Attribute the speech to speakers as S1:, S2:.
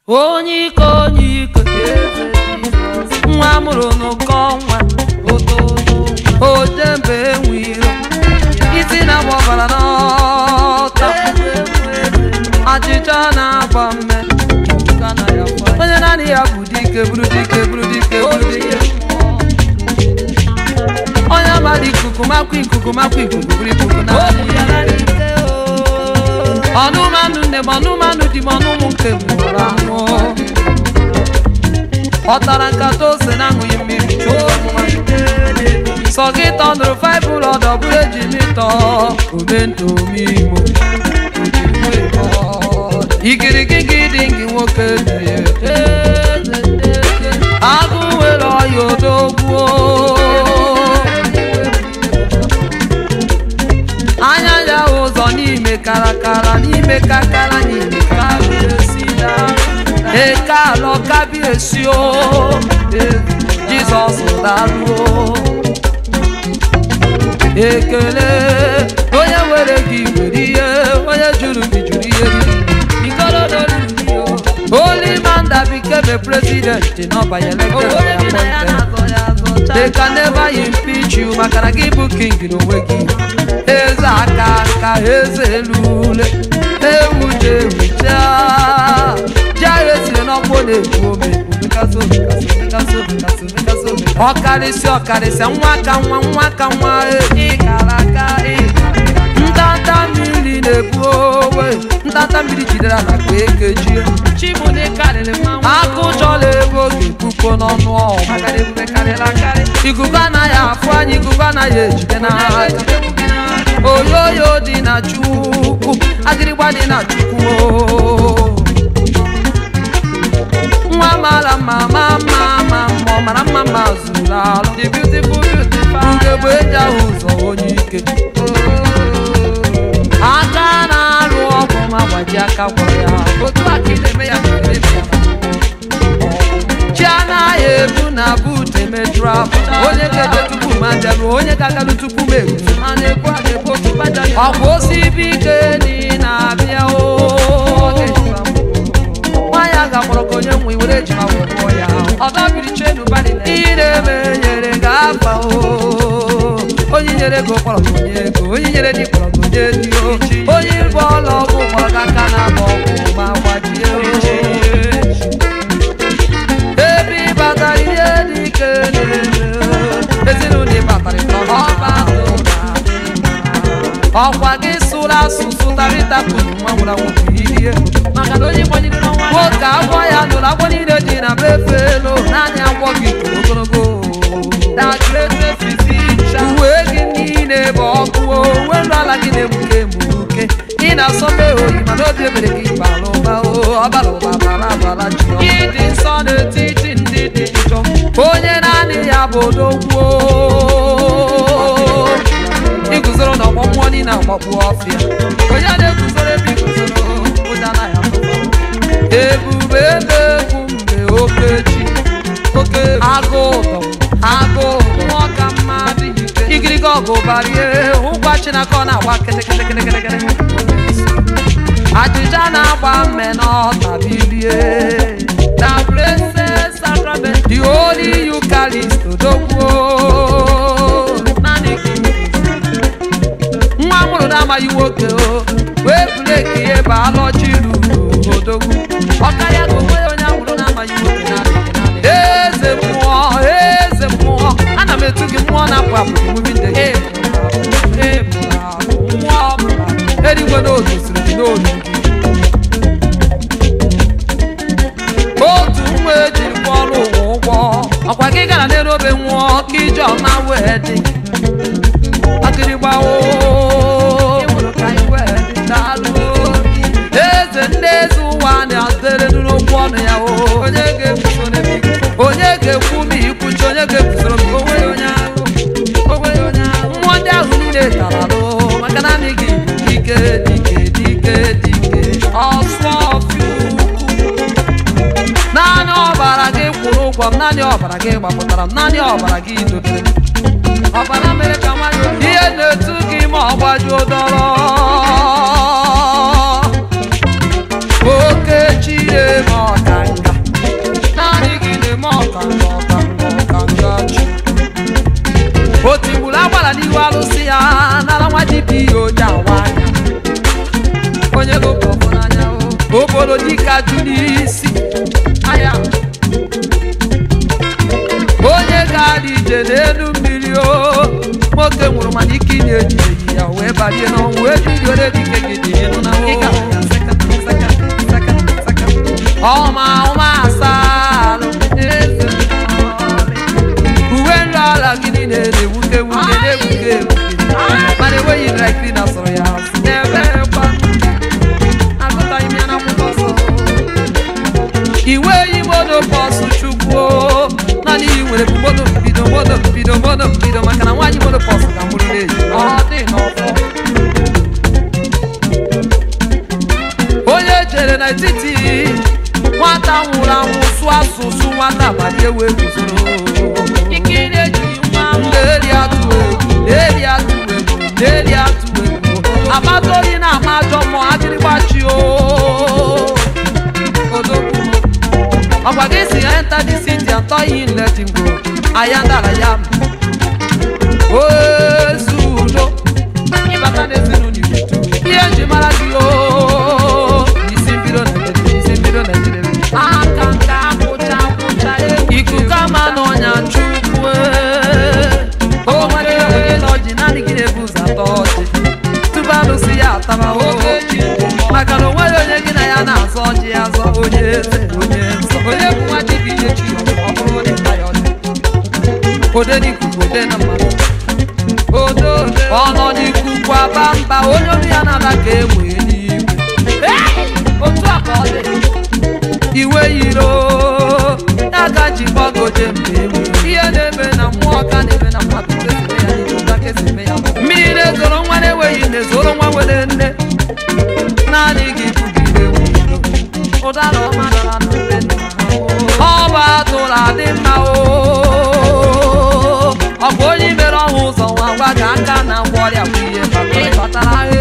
S1: onye ike onye ike nwa amụrụ n'ụkọ nwa ojembe enwe iro isi na-agba ọbara n'ọta achịcha na-agba mme onye naanị ya bụ dike bụrụ dike bụrụ dike bụrụ dike onye amara ikuku makwa ikuku makwa ikuku bụrụ ikuku naanị ya ọnụmanụ nne m ọnụmanụ di m ọnụ ụmụ nke m nwụrụ anwụ ọ tara nkata ose na aṅụghị mmiri chụọ sọ gị tọnụrụ faịbụl ọdọ bụrụ eji mịtọ omentomimo igirigigi dị gị nwoke dị agụ nwere ọya odogbuo anya ya ụzọ n'ime karakara n'ime kakara n'ime kabiesida eke alọ kabiesio jizọs daruo ekele onye were gị were ihe onye jụrụ gị jụrụ ihe Holy man that became a president did not by elected by appointed. They can never impeach you maka na gị bụ king n'onwe gị eze aka nka eze elule ewuche ewucha jahụ esiri n'ọkpụ na-ekwu ome omekasị omekasị omekasị omekasị omekasị omekasị ọkarịsị ọkarịsị nwa ka nwa nwa ka nwa ịkara aka ntanta mmiri na-ebu owe ntanta mmiri jidere ala ka ekejie akụ chọla ego ga-ekpukpo n'ọnụ ọma ikuku anaghị afụ anya ikuku anaghị ejide n'aka oyoyo dị na chukwu agịrịgba dị na chukwu nwa mara mma ma mma ma mma ọ mara mma ma zuru alụ ugegbe eji ahụ ụzọ onye ike aka na-alụ ọgwụ ma gbaji aka gwọrọ ya otu aka ị na-eme ya chi anaghị ebu na but emetụrụ afọ onye ga-eje tupu ma njem onye ga-agalụ tupu m egwu ọkwa osibi ike dị na-abịa o nwaanyị a ga-akpọrọ ka onye nwe were ejima gwụọ ya ị na-eme nyere gị afa o onye nyere ego kpọrọ gị onye ego onye nyere dị kpọrọ gị onye dị o onye bụ ọla ọgwụ kpọrọ gị aka na agba ọgwụ ma gbajie o ebe ị batara ihe dị ike na-eme ezinụlọ ị batara ịtọ ọba ọkwa gị sụrụ asụsụ tarịta kwuru nwa nwụrụ anwụ bụ ihe nwoke agwọ ya nụrụ agwọ niile dị na befe elu naanị agwọ gị toro ogologo uwe gị niile bụ ọkụ uwe nrụ ala gị na-egbuke egbuke ị na-asọbe oyi mana obi ebere gị bara ụba ọbara ụba bara abara ji ịdị nsọ n'etiti ndị dị njọ onye naanị ya bụ odogwuo iguzoro n'ọgbọ mmụọ niile agbakpu ọfịa onye na-eguzoro ebe iguzoro ụja na ya ebube ebe egwu mgbe okechi oke agụ ụdọ agụ mmụọ ka mma adịghị ike igirigi ọgụ barie ụgwa chinaka ọ na-agba kịtịkịtịkịtịkịtị ajịja na-agba mme n'ọta bilie the blessed sacrament the holy eucharist odogwuo naanị gị nwa mụrụ na-amaghị nwoke o wee breki ihe bụ alọchi ruru odogwu ọkarịa ka onwe ya onye amụrụ na-amaghị nwoke na-adịghị naanị eze mmụọ eze mmụọ ana m etu gị mmụọ na-apụ apụ gị mubi ndị gị mmụọ eluigwe n'otu siri gị n'olu gị otu nwa ejiri kwa ọrụ ụwa ụgwọ ọkwa gị gara n'elu obe nwụọ ka ije ọma wee dị akịrịgbawo eze ndị eze ụwa na-adịrị n'okwu ọnụ ya o onye ga-ekwu ma ikwuchi onye ga-ekwusoro m mmụọ ndị ahụ niile tara alụ maka naanị gị dike dike dike dike ọsọ ọfịa naanị ọbara gị kwụrụ ụgwọ m naanị ọbara gị gbapụtara m naanị ọbara gị dobere m ọbara mere ka nwanyị ihe na-etu gị ma ọ gbajuo dọrọ oke chire ma ọ ka dịka jụ n'isi aya onye ga-adị ije n'elu mmiri o nwoke nwụrụ mana ike ị na-ejideghị ya wee balie n'ọnwụ wee jụriore dike gị dị ịnụ na ọma ọma asalụ eze uwe nrụ ala gị niile na-ewuke ewuke na-ewuke ewuke mana enweghị dry cleaner sọrọ ya asị n'ebe kwa agụtaghị m ya n'akwụkwọ nsọ iwe yi mono bọsụ chukwu naanị ihe nwere bụ mono mbido mono mbido mono mbido maka na nwaanyị mono bọsụ ka mụrụ na-eji ọ dị n'ọfọ onye jere n'etiti nwata nwụrụ anwụ sụọ asụsụ nwata balie wee guzoro ikiri ejighị nwa na-eri atụ egwu na-eri atụ egwu na-eri atụ egwu amata oyi na-ama ajọ mmụọ adịrịgbachi o odogwu ọgwa gị si ya enter the city and tell him let him go aya ndara ya ozudo ịbata n'ezinụlọ igbo ihe nji mara gị o isi mbido Naịjirịa isi mbido Naịjirịa aka nka kwụcha kwụcha ikuku ama n'ọnya chukwu o nwere onye na ọjị naanị gị na-ebu ụzọ atọ ọjị tupu alụsị ya ataba oge maka na o nweghị onye gị na ya na-azọ ọjị azọ onye eze onye nsọ onye bụ nwa dibịa chi ọ bụrụ onye nta ya ọjị ode n'ikuku ode na mmadụ odo ọ nọ n'ikuku aba mba onye olu ya na-ala ka egbe n'igwe otu a ka ọ dị iwe yiro ya ga jikwagoje mgbe egbe ihe na-eme na mmụọ ka na-eme na mmadụ kesime ya n'ihu ka kesime ya mmiri na-ezoro nwa na-enweghị nne zoro nwa nwere nne naanị gị bugide nwudo ụdara ọma dara na mbe nna ọ bụ atụrụ adị mma o ọ bụ onye mere ọhụ ụzọ nwa gwa ka aka na ngwa ọrịa bụ ihe batara